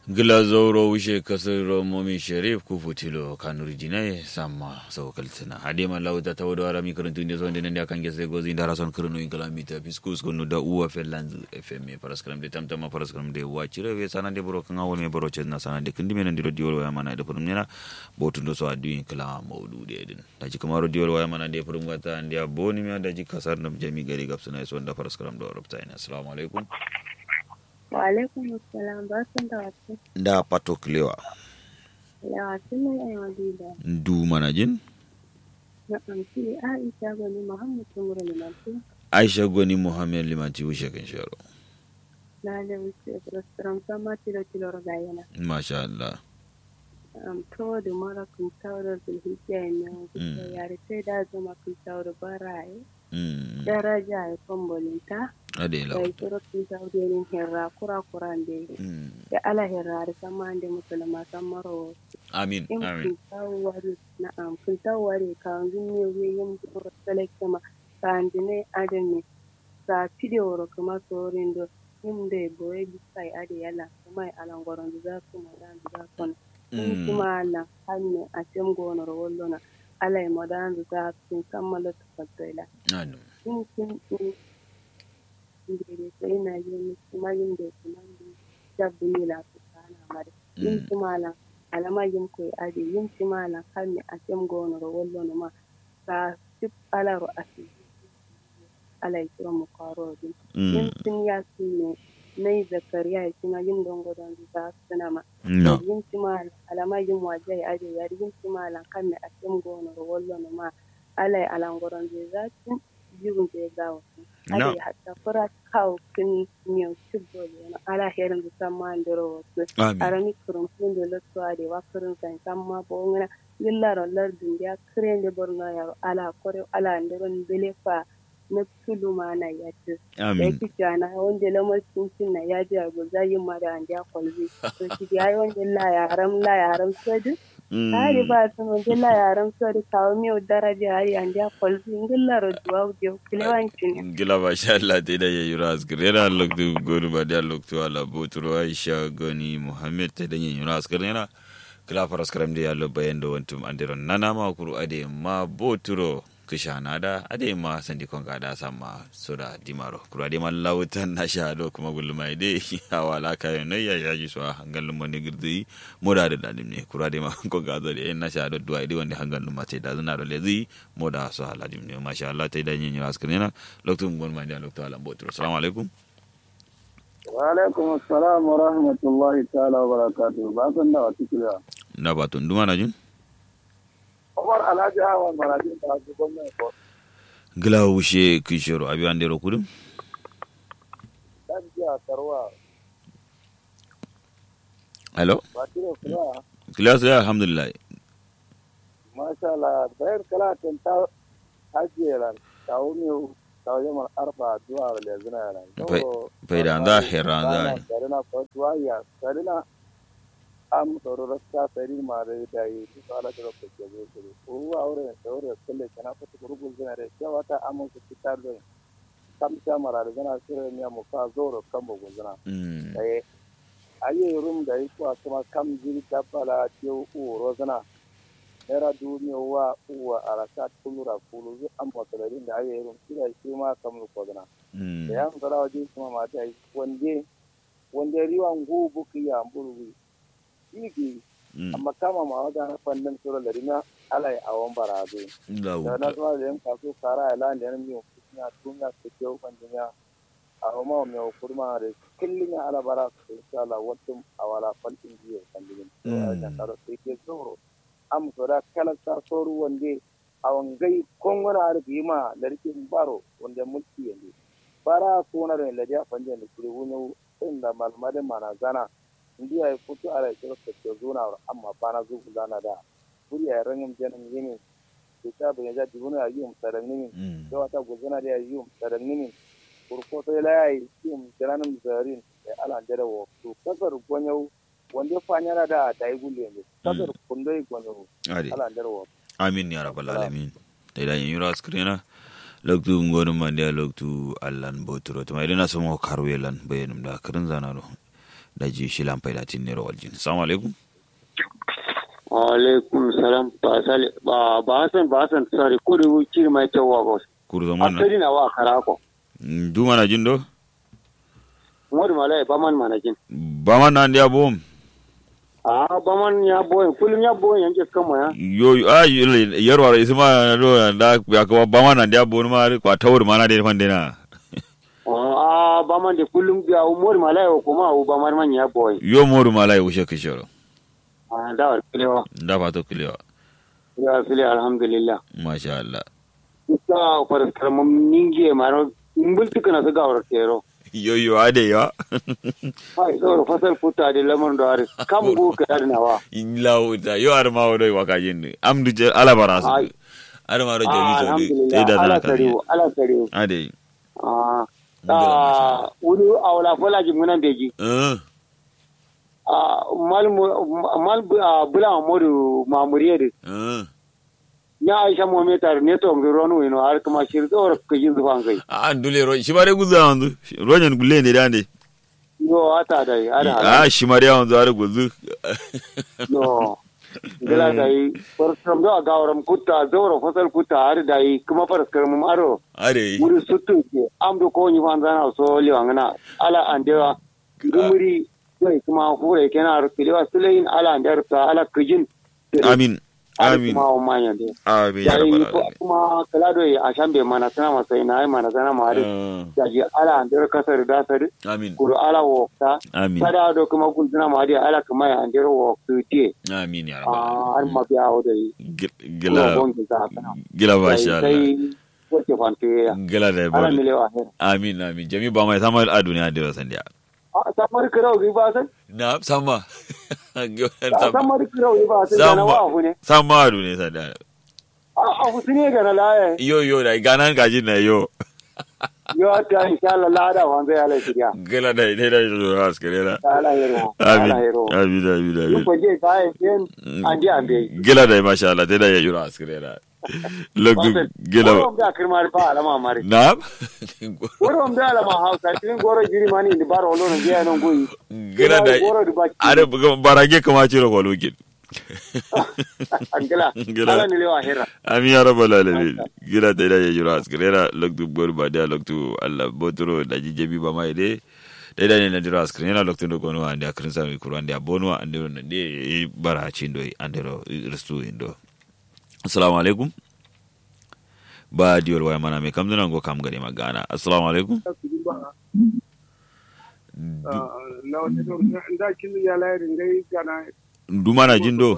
Glazoro wishe kasar Momi Sharif ku futilo kanuri dinai sama sau kaltina. Hade man lauta ta wada rami karantun da zonde nan da kan gese gozi da rason kirno in kalamita fiskus kunu da uwa fellanz FM paras karam de tamtama paras karam de wa cire we sana de boro kan awol me boro chen na sana de kindi men ndiro diwol wa mana de purum nena botu do so adu in kala maudu de din. Da ji kamaro diwol wa mana de purum gata ndia boni me da ji kasar nam jami gari gapsuna so da paras karam do robta ina. Assalamu alaikum. Wa alaikum assalam barkan da wasu. Da pato klewa. Ya wasu ne yan wadida. Du mana jin? Na amsi Aisha Gwani Muhammad Tumura Limanti. Aisha Gwani Muhammad Limanti wishe kan sharo. Na da wuce restaurant sama tilo tilo ragayana. Masha Allah. Am to da mara kun tawar zulhijja ne. Yare sai da zama kun tawar baraye. Mm. Daraja ya kwambolinta. Adela. Da kiro kun tawar yanin herra kura kura da Mm. da ala herra da sama da musulma san maro. Amin. in Amin. kun tawari na'am kun tawari ka yin ne we yin duro select ma ka andine adene ka video kuma sorin do yin da boye bi sai ade yala kuma alan goron da za su madan da kon in Mm. kuma ala hanne a tem gono ro wollona ala e madan da za su kammala ta fadila Anu. in kun in da sai na yin kuma yin da kuma dabbi ne la su kana mare yin Mm. timala alama yin koy ade yin timala kanne atem gonoro wollono ma sa sip alaro asi alay kiro mo karodi yin Mm. tin ya sinne nay zakariya kina yin dongo don za sinama No. yin timala alama yin wajai ade yar yin timala kanne atem gonoro wollono ma alay alangoron je zatin jigun je gawo No. ade hatta fura kaw kin miyo tibbol yana ala herin da samma ndero wasu Amin. arami kurum funde lotto ade wakirin san samma bo ngana yillaro lardun ya krende borno yaro ala kore ala nderon bele fa na tulu mana yatti da Amin. yake jana wanda lamar cincin na ya ji abu zayin mara an ja kwalbi to shi ya yi wanda la yaram la yaram sadu hari Mm. ba su wanda la yaram sadu kawo miyo daraja hari an ja kwalbi ngilla ro duwa je kilewancin Gila masha Allah ta da yayi ras kirena loktu gonu ba da loktu ala boturo Aisha Goni Muhammad ta da yayi ras kirena kila faras karam da yallo bayan da wantum andiron nana ma kuru ade ma boturo kishana da ade ma sandi kon da sama soda dimaro kuru ade ma lawutan na sha do kuma gulma ide awala kayo ne ya yaji so hangal mo ne girdi moda da dalim ne kuru ade ma kon ga da na sha do duwa ide wanda hangal ma te da zuna do lezi moda so haladim ne masha Allah ta da yin ras kirena loktu ngon ma da loktu ala boturo assalamu alaikum Wa'alaikum assalam wa rahmatullahi ta'ala wa barakatuhu. Ba san da wata kila. na batun duma na jin Umar Alhaji Hawan Marajin ta haji gwamnati ko. gila wushe kishoro abi andero kudum Dan jiya Karwa. hello Ba tire kuma. kila sai alhamdulillah Masha Allah. Bayar kala tan ta hajiye ran. Ta wuni ta yamar arba zuwa da zina ran. Fai- faida da heran da Sarina ko tuwaya. Sarina am tsoro rasta sari ma da da yi su ala da ko ke zo ko. Ko aure da aure kulle kana fata gurgul zina da cewa ta amun su fitar da kam ta mara da zina sirri ne mu ka zoro kan bugun zina. Mm. eh aye rum da yi kuwa kuma kam jiri dabbala ce uro zana era duniya wa uwa araka tulura kulu zu an masalarin da aye rum kira shi ma kam ko zana Mm. da yan zara waje kuma mata yi wande wande riwa ngu buki ya mburu iki Mm. amma kama ma wada na fannin sura da rina alai awon barazo Gila da na wuta. zuwa da yan kaso kara ya lan da yan miyo kunya tunya su ke ukan dunya a roma mai kurma da kullum ya ala bara su insha Allah wato a wala fantin biyo kan digin to a da karo sai ke zoro am so da kala ta soru wande a wangai kongona har bi ma da rikin baro wanda mulki yanzu bara ko na da ladiya fanje da kuri wuni inda malmade mana zana ndiya ya fito ala kiro ke zona amma bana zuku zana da kuri ya rangin janin yini kita bin ja dibuna ya yum sarang nimin Mm. do ata guzana dia yum sarang nimin kurko to lai yum jaranam zarin e ala jere wo to kasar gonyau wanda fanyara da ta yi gulle ne kasar kundai gonyau Ade. ala jere wo Amin ya rabbal alamin. Da da yin ras kirena loktu ngonu mandia loktu allan boturo to mai dina somo karwelan bayanum da kirin zanaro da ji shi lampai da tin nero waljin assalamu alaikum alaikum salam ba sale ba ba san ba san sare ko da wuci mai tawa ba kuru zaman asali na wa karako du mana jin do modu malai ba man manajin ba man nan dia bom a ba man ya boye kullum ya boye yanke kama ya yo a yarwa isma do da ya ko ba man nan dia bom ma kwa tawur mana de fan dena a ba man de kullum ya modu malai ko kuma ba man man ya boye yo moru malai ushe kishoro a da kilewa da fato kilewa ya fili alhamdulillah masha Allah ita faras karamin ninge maro mbultuka na su gawar kero yo yo ade yo ai saboda fasal futa da lamarin da hari kam go ka nawa lauta yo ar ma wodo waka jinde amdu je ala barasu Ai. ar ma ro jeli to alhamdulillah te da ala na ka tariwo ala tariwo ade ah Ngila, masha ta wuri awla fola jimunan beji eh ah mal mu- mal bu- ah, bula modu mamuriye de eh nya aisha mo metar ne to ngi ronu ino har kuma shir do ko yin zuwa ngai an dule ro shi bare guza wanzu rojan gulle ne dande yo ata dai ada a shi mare wanzu ar guzu no gila dai farkam do gawaram kutta zoro fasal kutta har dai kuma farkam mu aro are wuri sutu ke amdo ko ni fan zana so liwangana ala andewa gumuri dai kuma hure kenar kiliwa sulain ala andar ta ala kijin amin amin kuma o manya de amin ya dai rabbal ko alamin kuma kala do a shambe mana sana masai na ai mana sana ma de Eh, daji ala andar kasar da sar amin kuru ala wokta amin sada do kuma gulzuna ma de ala kuma ya andar woktu te amin ya rabbal a har alamin ma biya o dai Gil- gila gongi za kana gila masha Allah sai wace fante ya gila da ala bar milewa her amin amin jami ba mai samal a duniya da wasan dia a samar kirau gi ba san na sama a samar kirau gi ba san da na wa hu ne sama a duniya sa da a a hu ne ga na laye yo yo da ganan gajin na yo yo ta insha Allah la da wan zai ala shirya gila da ne da yo askare na ala hero amin ala hero amin amin yin amin ko je kai ken andi ambe gila da masha Allah te da ya yura askare na logu gila Worom da kirmar ba alama mari na worom da alama hausa tin goro jiri mani ndi baro lo no je non goyi gila da goro di baki are barage kama ciro kwalokin angela Gila. ala ni lewa hera amin ya rabbal alamin gila da ya yura askare na logu bor ba da logu Allah botoro da jijebi ba mai de da da ne na dira askare na logu ndo kono ande akrin sa mi kuro ande abonu ande ro de bara chindo ande ro restu indo assalamu alaikum ba diol waya mana me kam dana go kam gade magana assalamu alaikum na wata da kin ya layar ngai kana duma na jindo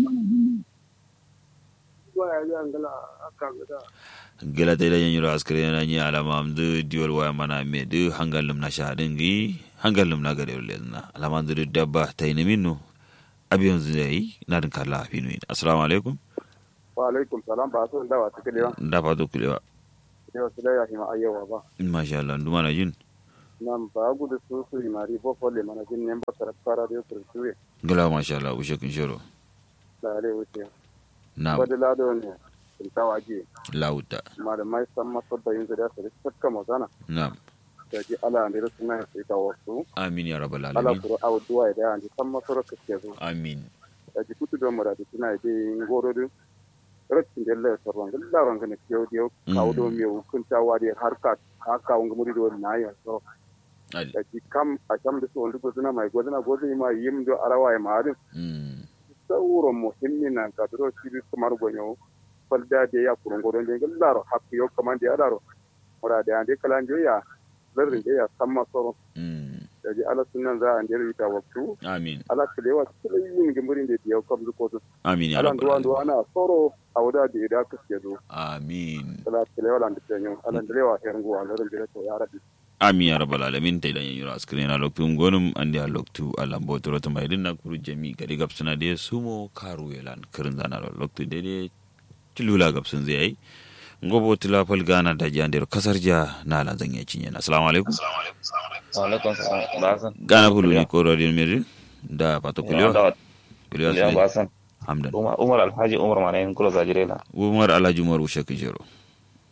ba ya ga ngala aka ga gela ta idan yiro askare na ni alama amdu diol waya mana me du hangalum na shahadin gi hangalum na gade lezna alama amdu dabba ta ina minno abiyon zai na din kala finu assalamu alaikum wa alaikum salam ba so da wa take lewa da fa to kulewa yau su da ya hima ayyawa ba masha Allah duma na jin nan ba gudu su su mari bo folle mana jin ne ba tara fara da su su gela masha Allah ushe kun shiro da ale wuce na ba da lado ne sun tawaje lauta malamai san maso da yin da su sakka mazana na da ji ala ne su na sai ta wasu amin ya rabbal ala alamin kuro awu duwa da an ji san maso ka ke zo amin da ji kutu da mura da tuna da ngoro du rakin da Allah sarwan Allah ran ne ke yau kawo do me hukunta wa da harka haka wanga muri do na ya so ali da ji kam a kam da su wanda gozuna mai gozuna gozuna ma yim do arawa ya marin mm sauran muhimmin nan ka duro shi kamar gonyo falda da ya kurun godon da laro hakku yo kaman da ya laro mura da ande kalan jo ya zarrin da ya samma soro mm da ji ala sunan za a ndere ta waktu amin ala kalewa yin gimburin da ya kam zu kodu amin ya ala rabbal duwa alamin duwa ana soro a wada da ya ka ke zo amin ala kalewa lan da tanyo ala ndelewa hergo ala ran da to ya rabbi ami ya rabbal alamin ta idan yanyura askrin na loktu gonum andi a loktu alam botoro to mai dinna kuru jami gadi gapsuna de sumo karu yelan kirin zana lo loktu de de tilula gapsun zai ai ngobo tila fal gana da jandero kasar ja na lan zan ya cinye assalamu alaikum alaikum salam basan gana fulu ni ko rodin miri da pato kulio da kulio ya sai basan hamdan umar umar alhaji umar mana yin kula zajire la umar alhaji umar ushe kijero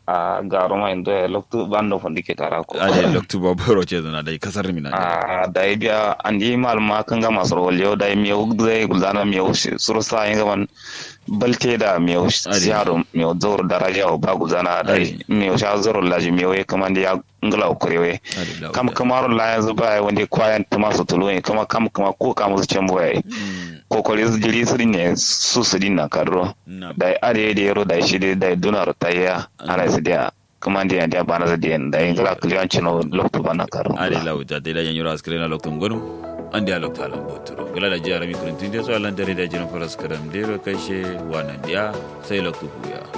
a garo ma indo e loktu bando fondi ke tara ko ade loktu baboro ce zana dai kasar mina a da biya andi mal ma kan ga masar walyo da mi ugde gulzana mi suru sa yin gaban balte da mi siyaro mi zoro daraja o ba gulzana da mi sha zoro laji mi we kaman ya ngala kurewe kam kamaro la yanzu ba wanda kwayan tuma su tulu kama kam kama ko kama su cembo yayi kokori su jiri su ne su su dinna kadro da are da yaro da shi da donar tayya ana su da kuma da da bana da da da ingala kliyan chino lokto bana karo are lauta da yan yura askare na lokto ngoro ande a lokta alam botoro gala da jara mi kuruntin da so alan dare da jiran faras karam dero kashe wannan dia sai lokto huya